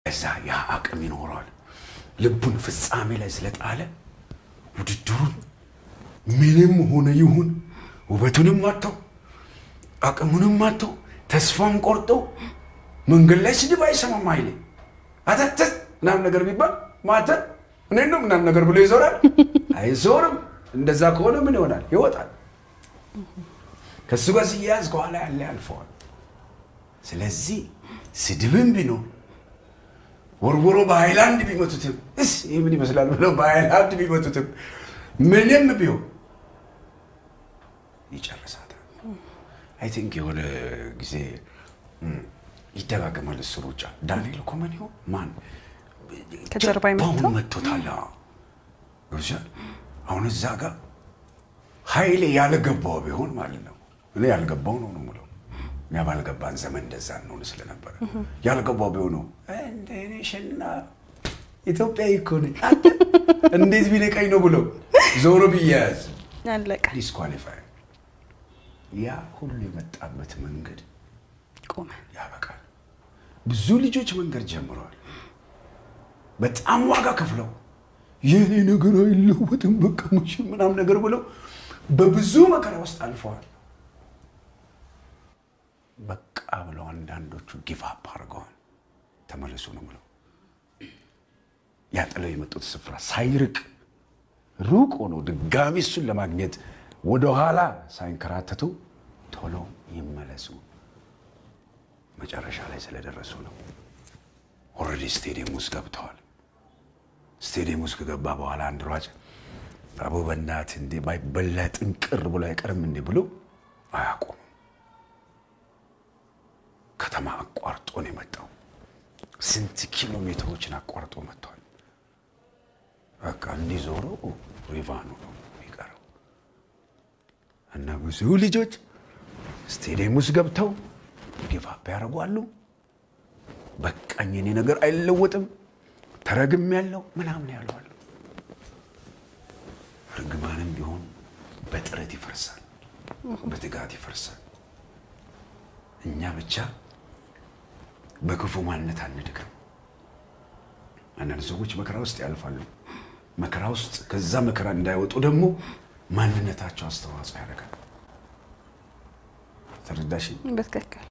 እዛ ያ አቅም ይኖረዋል። ልቡን ፍጻሜ ላይ ስለጣለ ውድድሩን ምንም ሆነ ይሁን ውበቱንም አጥተው አቅሙንም አጥተው ተስፋም ቆርጠው መንገድ ላይ ስድብ አይሰማም። ኃይሌ አተትት ምናምን ነገር ቢባል ማተ እኔ ነው ምናምን ነገር ብሎ ይዞራል። አይዞርም። እንደዛ ከሆነ ምን ይሆናል? ይወጣል። ከእሱ ጋር ሲያያዝ ከኋላ ያለ ያልፈዋል። ስለዚህ ስድብም ቢኖር ወርወሮ በሃይላንድ ቢመቱትም እስ ይህ ምን ይመስላል ብለው በሃይላንድ ቢመቱትም ምንም ቢሆን ይጨርሳታል። አይ ቲንክ የሆነ ጊዜ ይደጋገማል እሱ ሩጫ። ዳንኤል ኮመን ይሆን ማን ከጀርባ የመታው? ጀርባውን መቶታል። አዎ። ገብቶሻል? አሁን እዛ ጋር ኃይሌ ያልገባው ቢሆን ማለት ነው። እኔ ያልገባው ነው ነው የምለው። እኛ ባልገባን ዘመን እንደዛ እንሆን ስለነበረ ያልገባው ቢሆን ነው እንደ እኔ ሸና ኢትዮጵያዊ እኮ ነኝ አንተ እንዴት ቢነቀኝ ነው ብሎ ዞሮ ቢያያዝ አለቀ። ዲስኳሊፋይ ያ ሁሉ የመጣበት መንገድ ቆመ። ያበቃል። ብዙ ልጆች መንገድ ጀምረዋል። በጣም ዋጋ ከፍለው የኔ ነገር አይለወጥም በቃ ሙሽ ምናምን ነገር ብለው በብዙ መከራ ውስጥ አልፈዋል። በቃ ብለው አንዳንዶቹ ጊቭ አፕ አድርገዋል። ተመለሱ ነው ብለው ያጥለው የመጡት ስፍራ ሳይርቅ ሩቅ ሆኖ ድጋሚ እሱን ለማግኘት ወደኋላ ሳይንከራተቱ ቶሎ ይመለሱ። መጨረሻ ላይ ስለደረሱ ነው። ኦልሬዲ ስቴዲየም ውስጥ ገብተዋል። ስቴዲየም ውስጥ ከገባ በኋላ አንድ ሯጭ አቦ በእናትህ እንዴ ባይበላ ጥንቅር ብሎ አይቀርም እንዴ ብሎ አያቆምም። ከተማ አቋርጦ ነው የመጣው። ስንት ኪሎ ሜትሮችን አቋርጦ መጥቷል። በቃ እንዲዞሩ ሪቫኑ ነው የሚቀረው እና ብዙ ልጆች ስቴዲየም ውስጥ ገብተው ጊቫፕ ያደርጓሉ። በቃኝ የኔ ነገር አይለወጥም፣ ተረግም ያለው ምናምን ያለዋል። ርግማንም ቢሆን በጥረት ይፈርሳል፣ በትጋት ይፈርሳል። እኛ ብቻ በክፉ ማንነት አንድገም። አንዳንድ ሰዎች መከራ ውስጥ ያልፋሉ። መከራ ውስጥ ከዛ መከራ እንዳይወጡ ደግሞ ማንነታቸው አስተዋጽኦ ያደርጋል። ተረዳሽ? በትክክል